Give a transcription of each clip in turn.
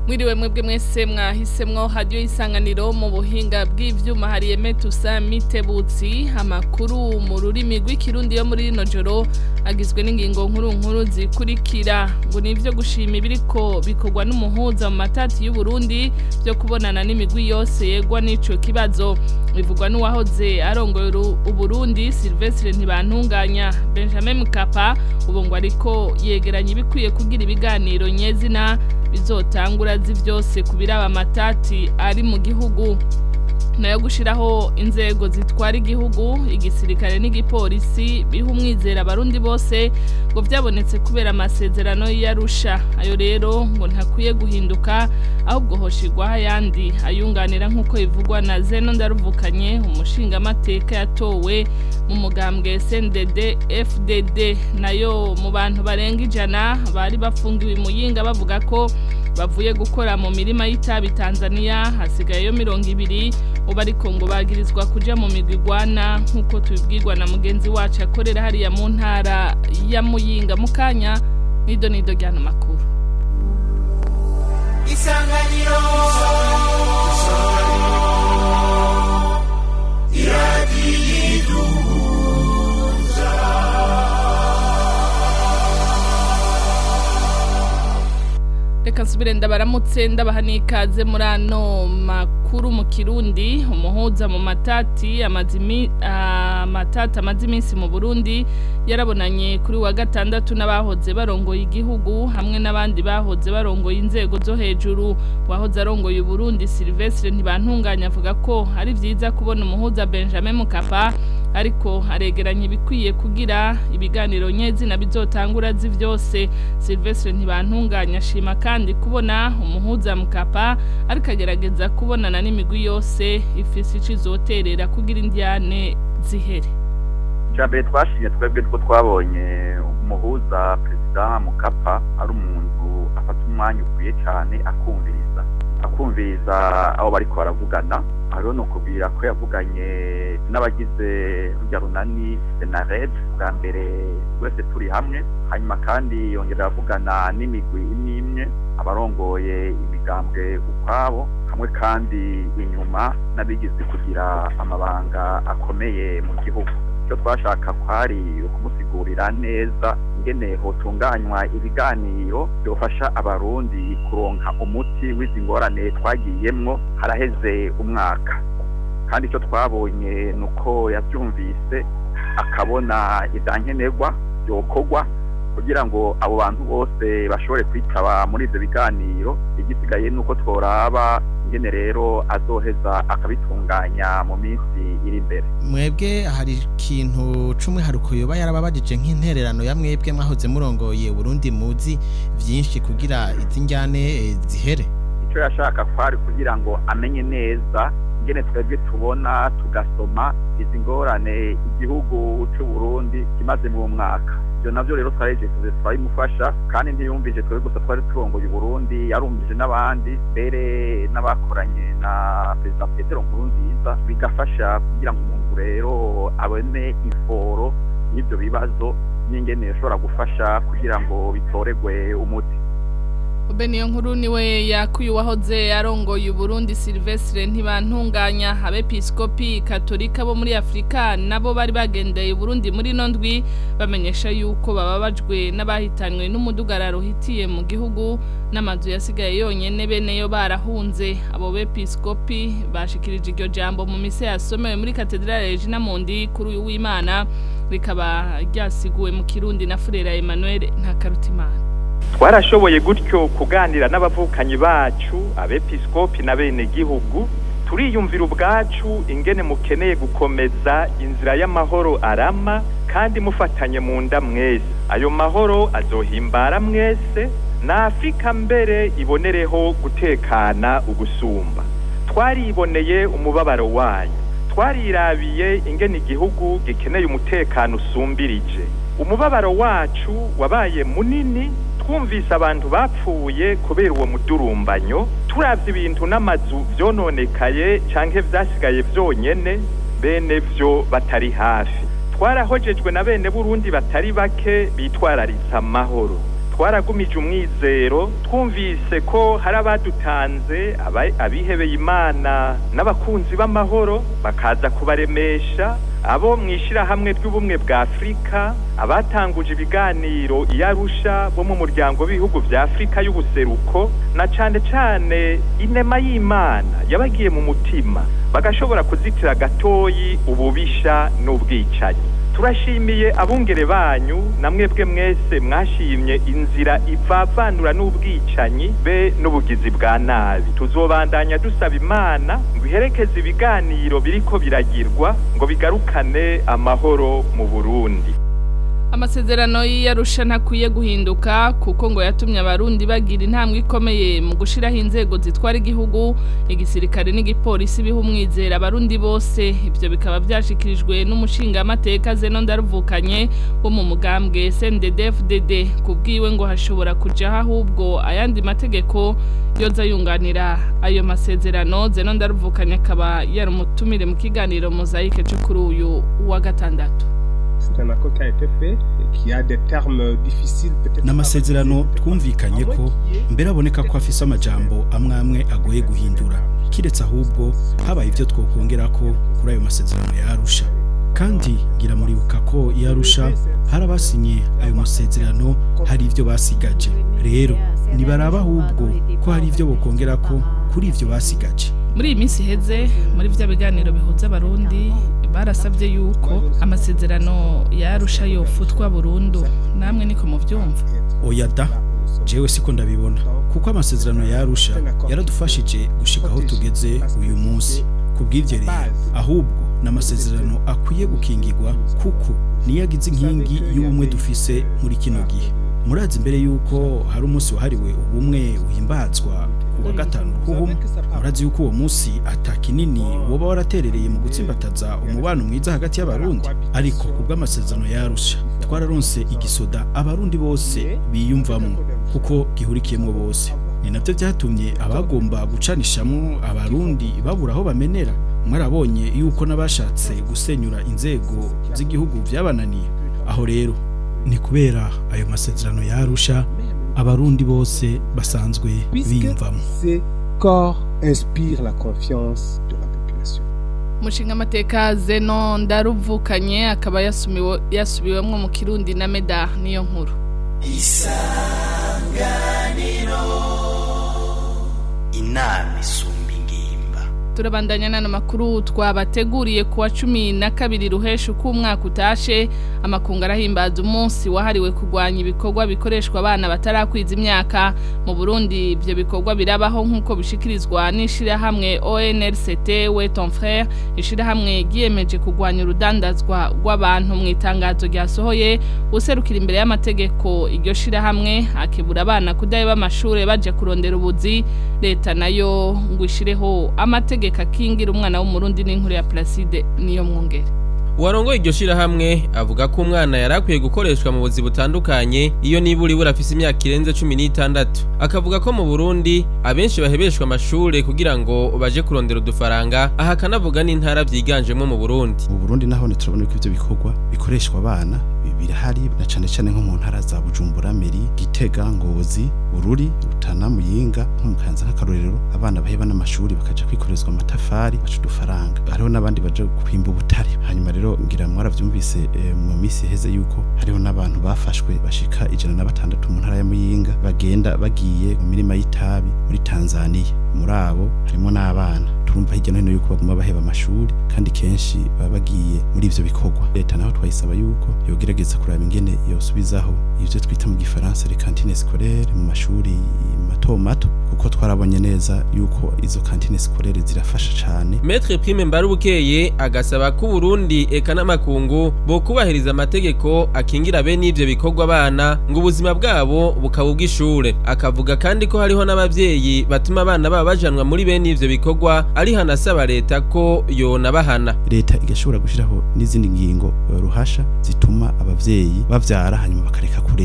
mwiriwe mwebwe mwese mwahisemwo hadiyo isanganiro mu buhinga bw'ivyuma hari emetusa mitebutsi amakuru mu rurimi rw'ikirundi yo muri rino joro agizwe n'ingingo nkuru nkuru zikurikira ngo ni ivyo gushima ibiriko bikorwa n'umuhuza mu matati y'u Burundi byo kubonana n'imigwi yose yegwa n'ico kibazo bivugwa n'uwahoze arongoye Uburundi Silvestre Ntibantunganya Benjamin Mkapa ubu ngo ariko yegeranya ibikwiye kugira ibiganiro nyezina bizotangura zi vyose kubiraba amatati ari mu gihugu nayo gushiraho inzego zitwara igihugu igisirikare n'igipolisi biha umwizera abarundi bose ngo vyabonetse kubera amasezerano y'arusha ayo rero ngo ntakwiye guhinduka ahubwo hoshigwaho ayandi ayunganira nk'uko bivugwa na zeno ndaruvukanye umushingamateka yatowe mu mugambwe SNDD FDD nayo mu bantu barenga ijana bari bafungiwe muyinga bavuga ko bavuye gukora mu mirima y'itabi Tanzania hasigayeyo mirongo ibiri ubu ariko ngo bagirizwa kuja mu migwi igwana nk'uko tubibwirwa na mugenzi wacu akorera hariya mu ntara ya muyinga mu kanya nido nido ryano makuru isanganiro iradiyiduhuza reka nsubire ndabaramutse ndabaha n'ikaze muri ano makuru mu kirundi umuhuza mu matati amatati amaze iminsi mu burundi yarabonanye kuri wa gatandatu n'abahoze barongoye igihugu hamwe n'abandi bahoze barongoye inzego zo hejuru wahoze arongoye uburundi silvestre ntibantunganya avuga ko ari byiza kubona umuhuza benjamin mukapa ariko aregeranya ibikwiye kugira ibiganiro nyezina bizotangura zi vyose silvestre ntibantunganya ashima kandi kubona umuhuza mukapa ariko agerageza kubonana n'imigwi yose ifise ico izoterera kugira indiane zihere mbere twashimye twebwe two twabonye umuhuza perezida mukapa ari umuntu afata umwanya ukwiye cyane akumviriza akumviriza abo bariko baravugana hariho no kubwira ko yavuganye n'abagize rujya runani senared bwa mbere twese turi hamwe hanyuma kandi yongera avugana n'imigwi imwe imwe abarongoye imigambwe ukwabo hamwe kandi inyuma n'abigize kugira amabanga akomeye mu gihugu icyo twashaka kwari ukumusigurira neza ingene hotunganywa ibiganiro byofasha abarundi kuronka umuti w'izi ngorane twagiyemwo haraheze umwaka kandi icyo twabonye ni uko yabyumvise akabona ibyankenerwa byokorwa kugira ngo abo bantu bose bashobore kwitaba muri ibyo biganiro igisigaye ni uko tworaba ingene rero azoheza akabitunganya mu minsi iri imbere mwebwe hari ikintu c'umwiharuko yoba yarababajije nk'intererano ya mwebwe mwahoze murongoye Burundi muzi vyinshi kugira izi njyane zihere icyo yashaka kwari kugira ngo amenye neza ingene twebwe tubona tugasoma izi ngorane igihugu c'u Burundi kimaze mu mwaka ibyo navyo rero twarejeje turabimufasha kandi ntiyumvije twebwe gusa twari turongoye Burundi yarumvije n'abandi mbere n'abakoranye na perezida Petero Nkurunziza bigafasha kugira ngo umuntu rero abone iforo y'ibyo bibazo n'ingene yashobora gufasha kugira ngo bitoregwe umuti niyo nkuru niwe yakuye uwahoze arongoye Burundi Silvestre ntibantunganya abepiskopi katolika bo muri Afrika nabo bari bagendeye Burundi muri nondwi bamenyesha yuko bababajwe n'abahitanywe n'umudugararo hitiye mu gihugu n'amazu yasigaye yonyene bene yo barahunze abo bepiskopi bashikirije iryo jambo mu mise yasomewe muri Cathedrale Regina Mundi kuri uyu w'Imana rikaba ryasiguwe mu Kirundi na Frera Emmanuel Ntakarutimana twarashoboye gutyo kuganira n'abavukanyi bacu abepiskopi na bene gihugu turiyumvira ubwacu ingene mukeneye gukomeza inzira y'amahoro arama kandi mufatanye mu nda mwese ayo mahoro azohimbara mwese na afurika mbere ibonereho gutekana ugusumba twariboneye umubabaro wayo twarirabiye ingene igihugu gikeneye umutekano usumbirije umubabaro wacu wabaye munini twumvise abantu bapfuye kubera uwo mudurumbanyo turavye ibintu n'amazu vyononekaye canke vyasigaye vyonyene bene vyo batari hafi twarahojejwe na bene burundi batari bake bitwararitse amahoro twaragumije umwizero twumvise ko hari abadutanze aba- abihebeye imana n'abakunzi b'amahoro bakaza kubaremesha abo mu ishyirahamwe ry'ubumwe bwa afurika abatanguje ibiganiro i arusha bo mu muryango w'ibihugu bya afurika y'ubuseruko na cane cane inema y'imana yabagiye mu mutima bagashobora kuzitira gatoyi ububisha n'ubwicanyi turashimiye abungere banyu na mwebwe mwese mwashimye inzira ivavanura n'ubwicanyi be n'ubugizi bwa nabi tuzobandanya dusaba imana ngo iherekeze ibiganiro biriko biragirwa ngo bigarukane amahoro mu burundi amasezerano y'iyarusha ntakwiye guhinduka kuko ngo yatumye abarundi bagira intambwe ikomeye mu gushiraho inzego zitwara igihugu igisirikare n'igipolisi biha umwizera abarundi bose ibyo bikaba byashikirijwe n'umushingamateka zeno ndaruvukanye wo mu mugambwe CNDD-FDD kubwiwe ngo hashobora kujaho ahubwo ayandi mategeko yoza yunganira ayo masezerano zeno ndaruvukanye akaba yari umutumire mu kiganiro mozayike cyo kuri uyu wa gatandatu C'est un accord qui a été fait et qui a des termes difficiles peut-être. n'amasezerano twumvikanye ko mbere aboneka ko afise amajambo amwe amwe agoye guhindura kiretse ahubwo habaye ibyo twokongera ko kuri ayo masezerano ya Arusha kandi ngira muribuka ko i Arusha hari abasinye ayo masezerano hari ibyo basigaje rero nibaraba ahubwo ko hari ibyo bokongera ko kuri ibyo basigaje muri iyi minsi iheze muri bya biganiro bihuza abarundi barasabye yuko amasezerano yarusha yofutwa burundu namwe niko mubyumva oya da jewe siko ndabibona kuko amasezerano ya Arusha yaradufashije gushika aho tugeze uyu munsi kubw'ivyo rero ahubwo n'amasezerano akwiye gukingirwa kuko niyo agize inkingi y'ubumwe dufise muri kino gihe murazi imbere yuko hari umunsi wahariwe ubumwe uhimbazwa ku wa gatanu ruhuhuma murazi yuko uwo munsi ata kinini woba waraterereye mu gutsimbataza umubano mwiza hagati y'abarundi ariko kubw'amasezerano yarusha twararonse igisoda abarundi bose biyumvamo kuko gihurikiyemo bose ni nabyo byatumye abagomba gucanishamo abarundi babura aho bamenera mwarabonye yuko n'abashatse gusenyura inzego z'igihugu byabananiye aho rero ni kubera ayo masezerano yarusha abarundi bose basanzwe Puisque biyumvamo ces corps inspirent la confiance de la population. umushingamateka zeno ndaruvukanye akaba yasumiwe- yasubiwemwo mu kirundi na meda niyo nkuru inama isumba ingimba turabandanya n'ano makuru twabateguriye ku wa cumi na kabiri ruhesha uko umwaka utashe amakungu arahimbaza umunsi wahariwe kurwanya ibikorwa bikoreshwa abana batarakwiza imyaka mu burundi ibyo bikorwa birabaho nk'uko bishikirizwa n'ishirahamwe onrct we ton frere ishirahamwe ryiyemeje kurwanya urudandazwa rw'abantu mu itangazo ryasohoye userukira imbere y'amategeko iryo shirahamwe akebura abana kudaheba amashuri baje kurondera ubuzi leta nayo ngo ishireho amategeko akingira umwana w'umurundi n'inkuru ya Placide niyo mwongere uwarongoye iryo shirahamwe avuga ko umwana yari akwiye gukoreshwa mu buzi butandukanye iyo nibura ibura afise imyaka irenze cumi n'itandatu akavuga ko mu burundi abenshi bahebeshwa amashure kugira ngo baje kurondera udufaranga aha akanavuga n'intara vyiganjemwo mu burundi mu Burundi naho turabona ko ivyo bikorwa bikoreshwa abana bi- birahari na cane cane nko mu ntara za Bujumbura Meri Gitega Ngozi Bururi Rutana Muyinga nko mu Kanza nk'akarorero abana baheba n'amashuri bakaja kwikorezwa amatafari baca udufaranga hariho n'abandi baje kwimba ubutare hanyuma rero ngira mwaravyumvise eh, mu misi heze yuko hariho n'abantu bafashwe bashika ijana na batandatu mu ntara ya Muyinga bagenda bagiye mu mirima y'itabi muri Tanzania muri abo harimo n'abana turumva hirya no hino yuko baguma baheba amashuri kandi kenshi baba bagiye muri ivyo bikorwa leta naho twayisaba yuko yogerageza kuraba ingene yosubizaho ivyo twita mu gifaransa les cantines scolaires mu mashuri mato mato kuko twarabonye neza yuko izo cantines scolaires zirafasha cane Maître Prime Mbarubukeye agasaba ko Burundi eka n'amakungu bo kubahiriza amategeko akingira bene ivyo bikorwa abana ngo ubuzima bwabo bukaba ubw'ishure akavuga kandi ko hariho n'abavyeyi batuma abana babo bajanwa muri bene ivyo bikorwa ari hanasaba leta ko yona bahana leta igashobora gushiraho n'izindi ngingo eh, ruhasha zituma abavyeyi bavyara hanyuma bakareka kurera kuko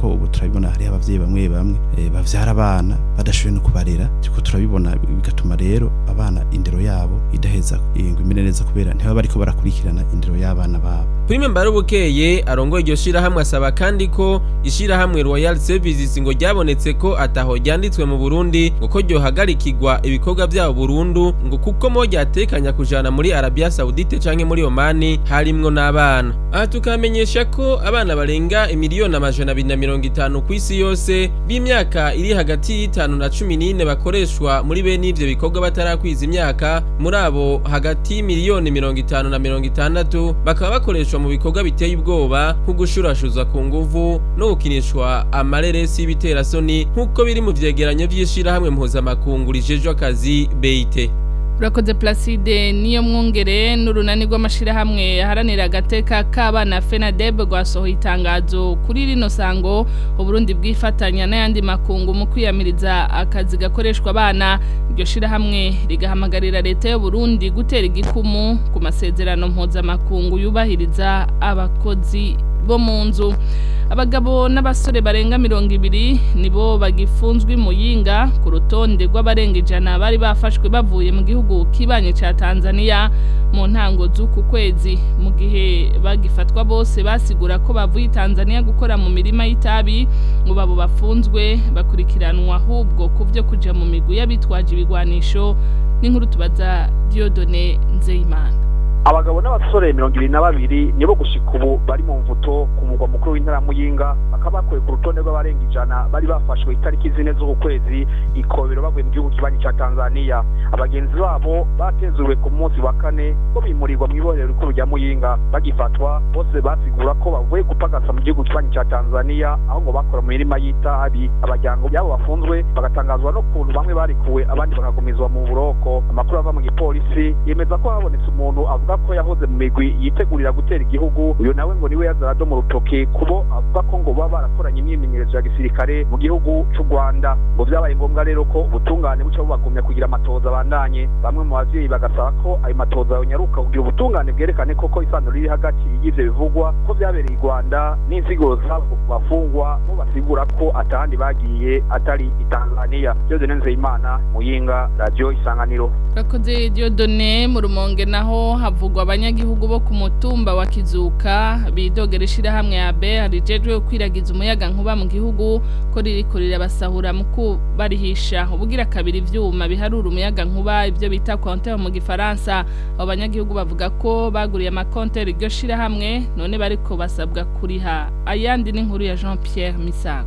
kuko ubu turabibona hari abavyeyi bamwe bamwe eh, bavyara abana badashoboye no kubarera turiko turabibona bigatuma rero abana indero yabo idaheza ngo imere neza kubera ntibaba bariko barakurikirana indero y'abana babo Prime Mbarubukeye arongoye iryo shirahamwe asaba kandi ko ishirahamwe Royal Services ngo ryabonetse ko ataho ryanditswe mu Burundi ngo ko ryohagarikirwa ibikorwa byabo Burundu ngo kuko mo ryatekanya kujana muri Arabia Saudite canke muri Omani harimwo n'abana aha tukamenyesha ko abana barenga imiliyoni amajana abiri na mirongo itanu ku isi yose b'imyaka iri hagati y'itanu na cumi n'ine bakoreshwa muri bene ivyo bikorwa batarakwiza imyaka muri abo hagati y'imiliyoni mirongo itanu na mirongo itandatu bakaba bakoreshwa mu bikorwa biteye ubwoba nko gushurashuzwa ku nguvu no gukinishwa amareresi y'ibiterasoni nk'uko biri mu vyegeranyo vy'ishirahamwe mpuzamakungu rijejwe akazi BIT urakoze placide niyo mwungere n'urunani rw'amashyirahamwe yaharanira agateka k'abana fenadeb rwasohoye itangazo kuri rino sango uburundi bwifatanya n'ayandi makungu mu kwiyamiriza akazi gakoreshwa abana iryo shyirahamwe rigahamagarira leta y'uburundi gutera igikumu ku masezerano mpuzamakungu yubahiriza abakozi bo mu nzu abagabo n'abasore barenga mirongo ibiri nibo bagifunzwe muyinga ku rutonde rw'abarenga ijana bari bafashwe bavuye mu gihugu kibanye cya Tanzania mu ntango z'uku kwezi mu gihe bagifatwa bose basigura ko bavuye Tanzania gukora mu mirima y'itabi ngo babo bafunzwe bakurikiranwa ahubwo ku byo kuja mu migwi y'abitwaje ibigwanisho n'inkuru tubaza Diodone Nzeyimana abagabo n'abasore mirongo ibiri na babiri nibo gushika ubu bari mu mvuto ku mugwa mukuru w'intara muyinga bakaba bakuwe ku rutonde rw'abarenga ijana bari bafashwe itariki zine z'uku kwezi ikobero bavuye mu gihugu kibanyi ca tanzania abagenzi babo batezuriwe ku munsi wa kane bo bimurirwa mu iborero rikuru rya muyinga bagifatwa bose basigura ko bavuye gupagasa mu gihugu kibanyi ca tanzania aho ngo bakora mu mirima y'itabi abajyango byabo bafunzwe bagatangazwa n'ukuntu bamwe barikuwe abandi bakagumizwa mu buroko amakuru ava mu gipolisi yemeza ko habonetse umuntu avuga ko yahoze mu migwi yitegurira gutera igihugu uyu nawe ngo niwe yazarado mu rutoke kubo avuga ko ngo baba barakoranye imyimenyerezo ya gisirikare mu gihugu cy'u Rwanda ngo byabaye ngombwa rero ko ubutungane buca bubagumya kugira amatoza abandanye bamwe mu bavyeyi bagasaba ko ayo matoza yonyaruka kugira ubutungane bwerekane koko isano riri hagati y'ivyo bivugwa ko vyabereye i Rwanda n'insiguro zabo bafungwa bo basigura ko atahandi bagiye atari i Tanzania Diodone Nzeyimana Muyinga Radio Isanganiro Rakoze Diodone mu rumonge naho havugwa abanyagihugu bo ku mutumba wa Kizuka bidogera ishirahamwe ya BR rijejwe kwiragiza umuyaga nkuba mu gihugu ko ririko rirabasahura mu kubarihisha ubugira kabiri ivyuma biharura umuyaga nkuba ivyo bita compteur mu gifaransa abo banyagihugu bavuga ko baguriye amakonteur iryo shirahamwe none bariko basabwa kuriha ayandi n'inkuru ya Jean Pierre Misago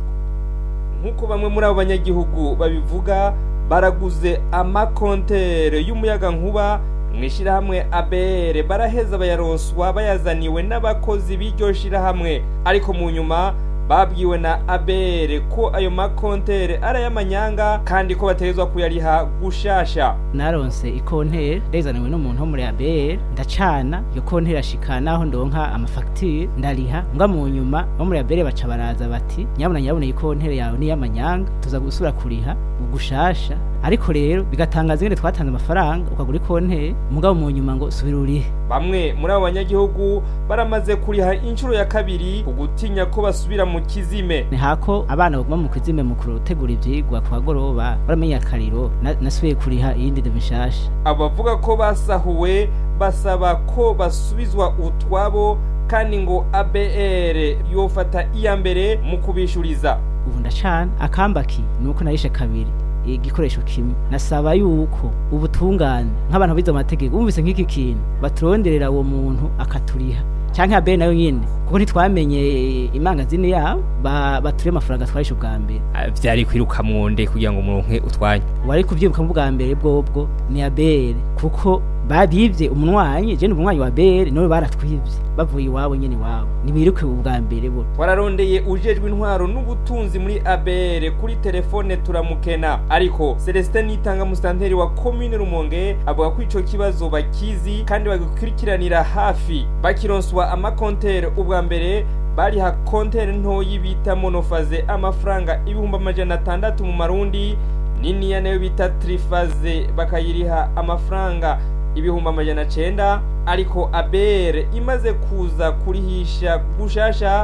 nk'uko bamwe muri abo banyagihugu babivuga baraguze amakontere y'umuyaga nkuba mu ishyirahamwe ABR baraheza bayaronswa bayazaniwe n'abakozi b'iryo shyirahamwe ariko mu nyuma babwiwe na ABR ko ayo makontere ari ay'amanyanga kandi ko bategezwa kuyariha gushasha naronse ikontere ndezaniwe n'umuntu wo muri ABR ndacana iyo kontere ashika naho ndonka amafagitire ndariha mbwa mu nyuma bo muri ABR baca baraza bati nyabuna nyabuna iyi kontere yawe ni y'amanyanga tuza gusubira kuriha ugushasha ariko rero bigatangaza ingene twatanze amafaranga ukagura ikontere mugabo mu nyuma ngo subira urihe bamwe muri abo banyagihugu baramaze kuriha inshuro ya kabiri ku gutinya ko basubira mu kizime ni hako abana baguma mu kizime mu kurutegura ivyigwa ku bagoroba baramenya akariro na- nasubiye kuriha iyindi de mishasha abo bavuga ko basahuwe basaba ko basubizwa utwabo kandi ngo ABR yofata iya mbere mu kubishuriza ubu ndacana akambaki nuko narishe kabiri igikoresho kimwe nasaba yuko ubutungane nk'abantu bize amategeko bumvise nk'iki kintu baturonderera uwo muntu akaturiha canke abe nayo nyene kuko ntitwamenye imangazini yabo ba- baturiye amafaranga twarishe ubwa mbere vyari kwiruka mwonde kugira ngo muronke utwanya wari kuvyibuka mu bwa mbere bwobwo ni abere kuko babivye umunwanyi je ni umunwanyi wa bere none baratwivye bavuye iwabo nyene iwabo nibiruke ubwa mbere bo twararondeye ujejwe intwaro n'ubutunzi muri ABR kuri telefone turamukena ariko Celestin Nitanga musanteri wa commune Rumonge avuga ko ico kibazo bakizi kandi bagikurikiranira hafi bakironswa amakontere ubwa mbere bariha kontere ntoyi bita monofaze amafaranga ibihumbi amajana atandatu mu marundi niniya nayo bita trifaze bakayiriha amafaranga ibihumbi amajana cenda ariko abere imaze kuza kurihisha gushasha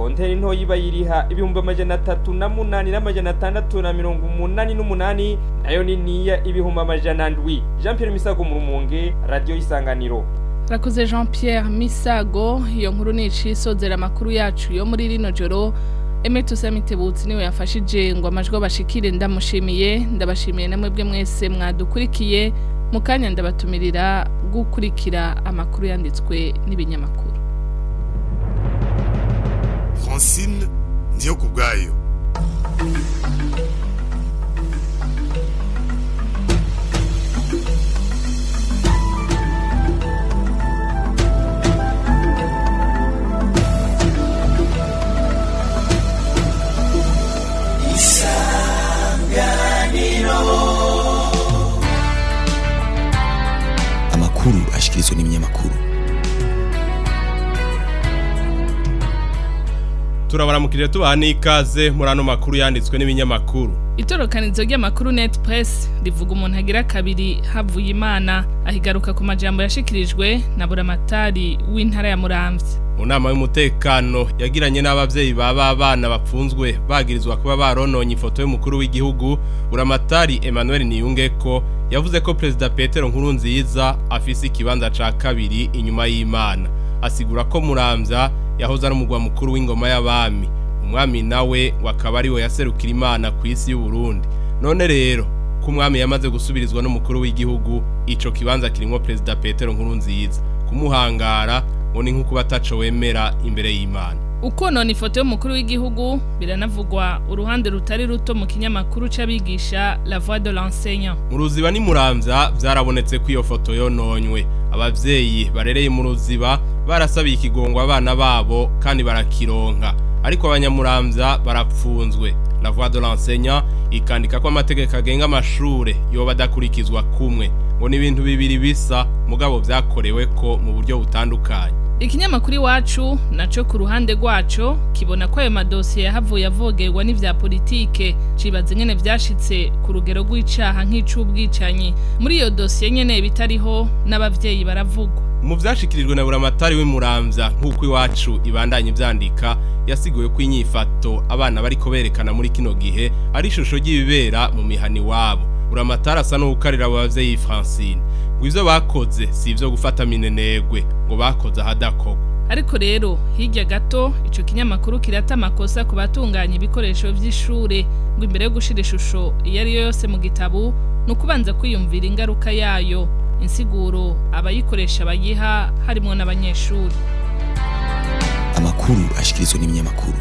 konteri ntoyi bayiriha ibihumbi amajana atatu na munani n'amajana atandatu na mirongo umunani n'umunani nayo niniya ibihumbi amajana ndwi jean pierre misago mu rumonge radiyo isanganiro Rakoze Jean Pierre Misago iyo nkuru ni icisozera amakuru yacu yo muri rino joro Emeto Samitebutsi niwe yafashije ngo amajwi bashikire ndamushimiye ndabashimiye namwe bwe mwese mwadukurikiye mu kanya ndabatumirira gukurikira amakuru yanditswe n'ibinyamakuru Francine ndiyo kubwayo amakuru ashikirizwa n'ibinyamakuru turabaramukije tubaha n'ikaze muri ano makuru yanditswe n'ibinyamakuru Itorokanizo ry'amakuru Net Press rivuga umuntu agira kabiri havuye imana ahigaruka ku majambo yashikirijwe na buramatari w'intara ya Muramvya mu nama y'umutekano yagiranye n'abavyeyi baba abana bapfunzwe bagirizwa kuba barononye ifoto y'umukuru w'igihugu buramatari Emmanuel Niyungeko yavuze ko Perezida Petero Nkurunziza afise ikibanza ca kabiri inyuma y'Imana asigura ko Muramvya yahoze ari umugwa mukuru w'ingoma y'abami umwami nawe wakaba ari we yaserukira imana ku isi y'u Burundi none rero ko umwami yamaze gusubirizwa n'umukuru w'igihugu ico kibanza kirimo Perezida Petero Nkurunziza kumuhangara ngo ni nk'uko bataco wemera imbere y'Imana uko none ifoto y'umukuru w'igihugu biranavugwa uruhande rutari ruto mu kinyamakuru c'abigisha La Voix de l'enseignant mu ruziba ni muramvya vyarabonetse ko iyo foto yononywe abavyeyi barereye mu ruziba barasabiye ikigongo abana babo kandi barakironka ariko abanyamuramvya barapfunzwe La Voix de l'enseignant ikandika ko amategeko agenga amashure yoba adakurikizwa kumwe ngo ni ibintu bibiri bisa mugabo vyakorewe ko mu buryo butandukanye Ikinyamakuru iwacu naco ku ruhande rwaco kibona ko ayo madosiye yahavuye avogerwa n'ivya politike cibaza nyene vyashitse ku rugero rw'icaha nk'icubwicanyi muri iyo dosiye nyene bitariho n'abavyeyi baravugwa mu vyashikirijwe na buramatari w'imuramvya nk'uko iwacu ibandanye ivyandika yasiguye ko inyifato abana bariko berekana muri kino gihe ari ishusho ry'ibibera mu mihani wabo buramatari asa n'uwukarira abo bavyeyi Francine ngo ivyo bakoze si ivyo gufata minenegwe ngo bakoze ahadakorwa ariko rero hirya gato ico kinyamakuru kirata amakosa ku batunganya ibikoresho vy'ishure ngo imbere yo gushira ishusho iyo ari yo yose mu gitabu ni ukubanza kwiyumvira ingaruka yayo insiguro abayikoresha bayiha harimwo n'abanyeshuri amakuru ashikirizwa n'ibinyamakuru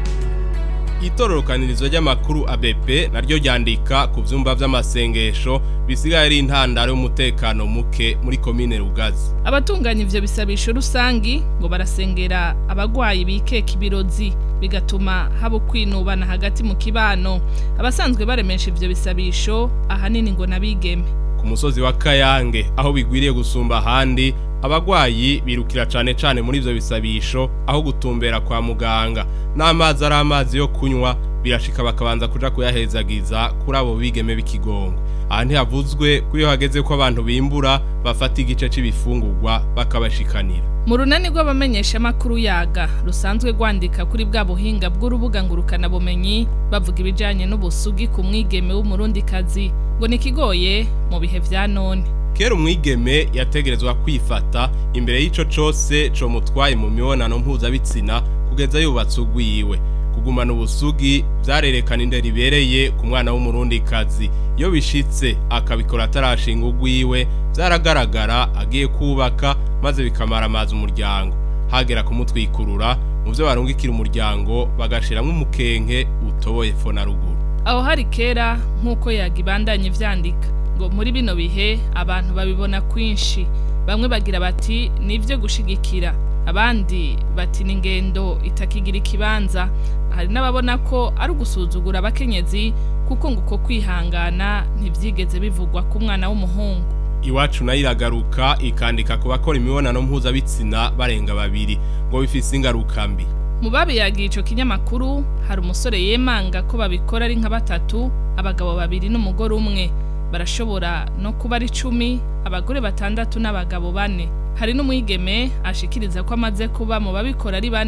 itororokanirizo ry'amakuru ABP naryo ryandika ku vyumba vy'amasengesho bisigaye ari intandaro y'umutekano muke muri komine Rugazi abatunganya ivyo bisabisho rusangi ngo barasengera abagwayi bikeka ibirozi bigatuma haba kwinubana hagati mu kibano abasanzwe baremesha ivyo bisabisho ahanini ngo nabigeme ku musozi wa Kayange aho bigwiriye gusumba ahandi abagwayi birukira cane cane muri ivyo bisabisho aho gutumbera kwa muganga n'amazi ari amazi yo kunywa birashika bakabanza kuja kuyahezagiza kuri abo bigeme b'ikigongo aha ntihavuzwe ko iyo hageze ko abantu bimbura bafata igice c'ibifungurwa bakabashikanira mu runani rw'abamenyeshamakuru yaga rusanzwe rwandika kuri bwa buhinga bw'urubuga ngurukanabumenyi bavuga ibijanye n'ubusugi ku mwigeme w'umurundikazi ngo ni ikigoye mu bihe vya none kera umwigeme yategerezwa kwifata imbere y'ico cose co mutwaye mu mibonano mpuzabitsina kugeza yubatse ugwiwe kugumana ubusugi vyarerekana indero ibereye ku mwana w'umurundikazi iyo bishitse akabikora atarashinga ugwiwe vyaragaragara agiye kubaka maze bikamara amazi umuryango hagera kumutwikurura mu vyo barungikira umuryango bagashiramwo umukenke utoboye fo na ruguru aho hari kera nk'uko yagibandanye vyandika ngo muri bino bihe abantu babibona kwinshi bamwe bagira bati nivyo gushigikira abandi bati ni ingendo itakigira ikibanza hari n'ababona ko ari ugusuzugura abakenyezi kuko ngo uko kwihangana ntibyigeze bivugwa ku mwana w'umuhungu iwacu nayo iragaruka ikandika ku bakora imibonano mpuzabitsina barenga babiri ngo bifise ingaruka mbi mu babiyagiye ico kinyamakuru hari umusore yemanga ko babikora ari nka batatu abagabo babiri n'umugore umwe barashobora no kuba ari icumi abagore batandatu n'abagabo bane hari n'umwigeme ashikiriza ko amaze kuba mu babikora ari bane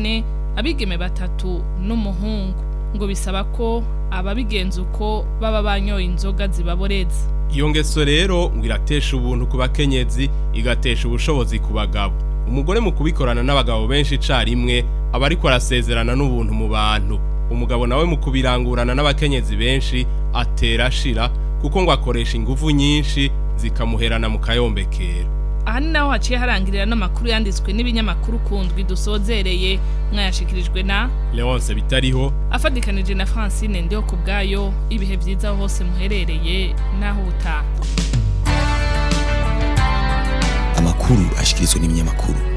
abigeme batatu n'umuhungu ngo bisaba ko ababigenza uko baba banyoye inzoga zibaboreza iyo ngeso rero ngo iratesha ubuntu ku bakenyezi igatesha ubushobozi ku bagabo umugore mu kubikorana n'abagabo benshi icarimwe aba ariko arasezerana n'ubuntu mu bantu umugabo nawe mu kubirangurana n'abakenyezi benshi atera ashira kuko ngo akoresha ingufu nyinshi zikamuherana mu kayombekera aha ni naho haciye harangirira n'amakuru yanditswe n'ibinyamakuru kundwi dusozereye mwayashikirijwe na Leonce bitariho afadikanije na Francine ndiho ku bwayo ibihe byiza aho hose muherereye naho utaha amakuru ashikirizwa n'ibinyamakuru